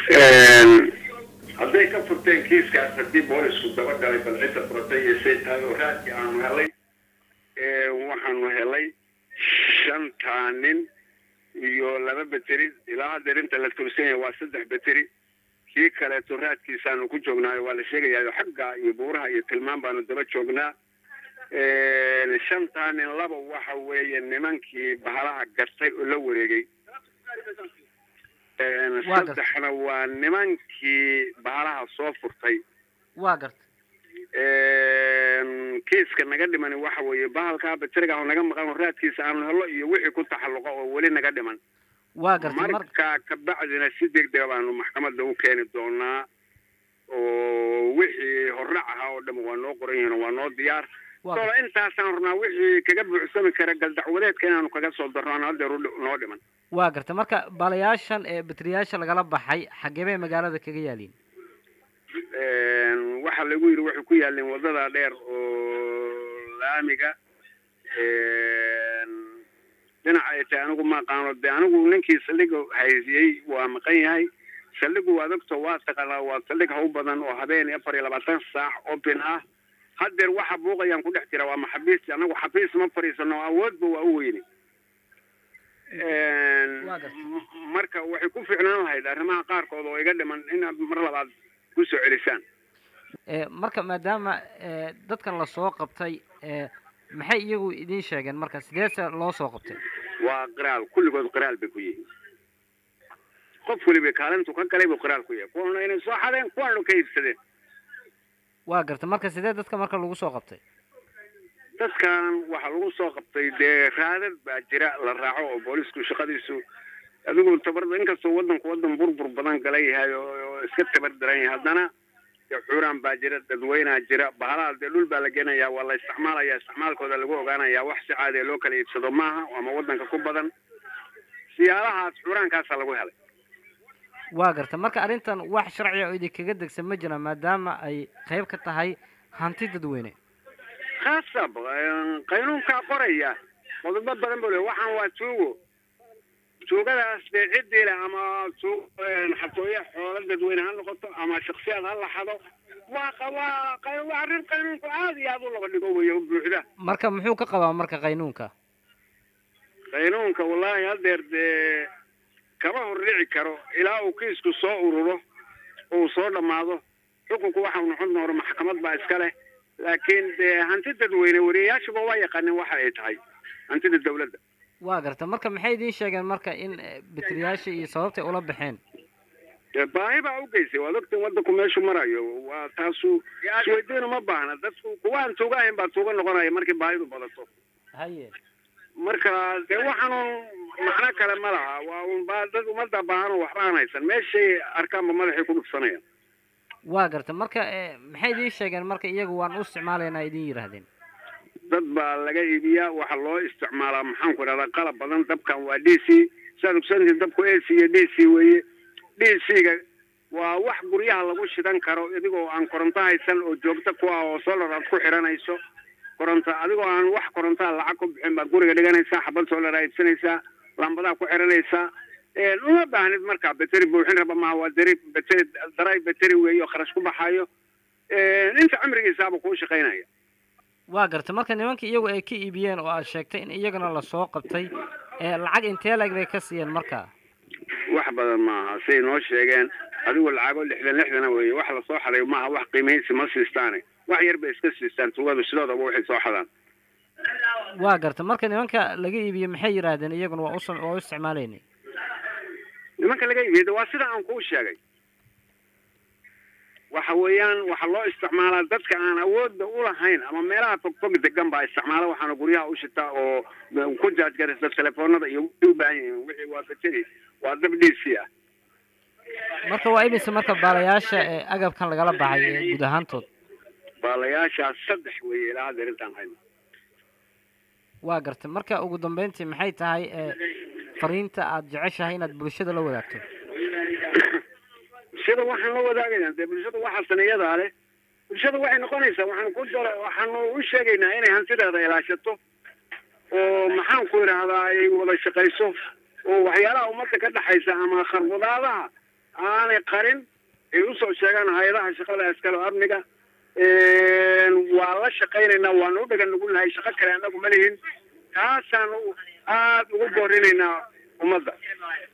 hadday ka furteen kiiskaas haddii boolisku dabagalay bal cidda furatay iyo say tahay oo raadkii aanu helay waxaanu helay shantaa nin iyo laba beteri ilaa haddeer inta la tursan yahay waa saddex beteri kii kaleeto raadkiisaanu ku joognaayo waa la sheegayaa xagga iyo buuraha iyo tilmaan baanu daba joognaa shantaa nin laba waxa weeye nimankii bahalaha gartay oo la wareegay saddexna waa nimankii bahalaha soo furtay waa garta kiiska naga dhimani waxa weeye bahalkaa bateriga oo naga maqan oo raadkiisa aanu helo iyo wixii ku taxalluqa oo weli naga dhiman waa garta marka kabacdina si degdega baanu maxkamadda u keeni doonaa oo wixii horrac ahaa oo dham waa noo qoran yihiin waa noo diyaar solo intaasaan rabnaa wixii kaga buuxsami kara galdacwadeedka inaanu kaga soo darro aan haddeer noo dhiman waa garta marka baalayaashan ee bateriyaasha lagala baxay xaggee bay magaalada kaga yaaliin waxaa lagu yidhi waxay ku yaaleen wadada dheer oo laamiga dhinaca ay tahay anigu ma aqaano de anigu ninkii saldhiga haysiyey waa maqan yahay saldhigu waa dogto waa taqaanaa waa saldhig haw badan oo habeen afar iyo labaatan saac open ah haddeer waxa buuqayaan ku dhex jira waa maxabiis anagu xabiis ma fadhiisano awoodba waa u weyne marka waxay ku fiicnaan lahayd arrimaha qaarkood oo iga dhiman inaad mar labaad kusoo celisaan marka maadaama dadkan lasoo qabtay maxay iyagu idin sheegeen marka sideese loo soo qabtay waa qiraal kulligood qiraal bay ku yihiin qof weliba kaalintu ka galay buu qiraal ku yahay kuwana inay soo xadeen kuwana ka iibsadeen waa garta marka sidee dadka marka lagu soo qabtay dadkan waxaa lagu soo qabtay dee raadad baa jira la raaco oo boolisku shaqadiisu adigu tabar inkastoo waddanku waddan burbur badan gala yahay oo iska tabar daran yahay haddana dee xuuraan baa jira dadweynaa jira bahalaha dee dhul baa la geenayaa waa la isticmaalaya isticmaalkooda lagu ogaanayaa wax si caadi loo kala iibsado maaha ama waddanka ku badan siyaalahaas xuuraankaasaa lagu helay waa garta marka arrintan wax sharciga oo idinkaga degsan ma jira maadaama ay qayb ka tahay hanti dadweyne khasab qaynuunkaa qoraya qodobo badan buu le waxaan waa tuugo tuugadaas dee ciddii leh ama tuug xatooye xoolo dadweyne ha noqoto ama shaksiyaad ha laxado waa waa waa arrin qaynuunku aada iyo aada u laba dhigo weeye buuxda marka muxuu ka qabaa marka qaynuunka qaynuunka wallaahi haddeer dee kama hordhici karo ilaa uu kiisku soo ururo uu soo dhammaado xukunku waxau noqon doona maxkamad baa iska leh laakiin dee hanti dadweyne wariyayaashuba waa yaqaanin waxa ay tahay hantida dawladda waa garta marka maxay idiin sheegeen marka in bateriyaasha iyo sababtay ula baxeen baahi baa u geysay waad ogtiin waddanku meeshu marayo waa taasu isweydiin uma baahna dadku kuwa aan tuuga ahayn baa tuuga noqonaya markii baahidu badato haye marka dee waxaanun macno kale ma laha waa un ba dad ummadda baahanoo waxba aan haysan meeshay arkaanba madaxay ku dhufsanayaan waa garta marka maxay idiin sheegeen marka iyagu waan u isticmaalaynaa idin yidhaahdeen dad baa laga iibiyaa waxaa loo isticmaalaa maxaan ku idhahdaa qalab badan dabkan waa d c saad ogsantiin dabku a c iyo d c weeye d c ga waa wax guryaha lagu shidan karo adigoo aan koronto haysan oo joogto ku ah oo solar aad ku xiranayso koronto adigoo aan wax korontaa lacag ku bixin baad guriga dhiganaysaa xabad solar aad iibsanaysaa lambadaa ku xiranaysaa uma baahnid markaa beteri buuxin raba maaha waa deri beteri daray beteri weeye oo kharash ku baxayo inta cimrigiisaaba kuu shaqaynaya waa garta marka nimanka iyagu ay ka iibiyeen oo aad sheegtay in iyagana lasoo qabtay lacag intee lag bay ka siiyeen marka wax badan maaha siay noo sheegeen adigu lacago lixdan lixdana weeye wax lasoo xaday maaha wax qiimaysi ma siistaane wax yar bay iska siistaan tugadu sidoodaba waxay soo xadaan waa garta marka nimanka laga iibiyey maxay yidhaahdeen iyaguna waa us waa u isticmaalaynay nimanka laga iibiyey waa sida aan kuu sheegay waxa weeyaan waxaa loo isticmaalaa dadka aan awoodda ulahayn ama meelaha fogfog degan baa isticmaala waxaana guryaha u shitaa oo ku jaajgaraysa telefoonada iyo wixii u baahan yihiin wixii waa beteri waa dab d c ah marka waa imise marka baalayaasha ee agabkan lagala baxay ee guud ahaantood baalayaashaas saddex weeye ilaa haddeer intaan hayno waa gartay marka ugu dambeyntii maxay tahay fariinta aada jeceshahay inaad bulshada la wadaagto bulshada waxaan la wadaagaynaa dee bulshada waxaa saneeyadaa leh bulshada waxay noqonaysaa waxaan ku dara waxaanu u sheegaynaa inay hantideeda ilaashato oo maxaan ku idhaahdaa ay wada shaqayso oo waxyaalaha ummadda ka dhexaysa ama kharbudaadaha aanay qarin ay usoo sheegaan hay-adaha shaqada iskale oo amniga waa la shaqaynaynaa waanu u dhagan nugulnahay shaqo kale annagu ma lihin taasaanu aada ugu boorinaynaa ummadda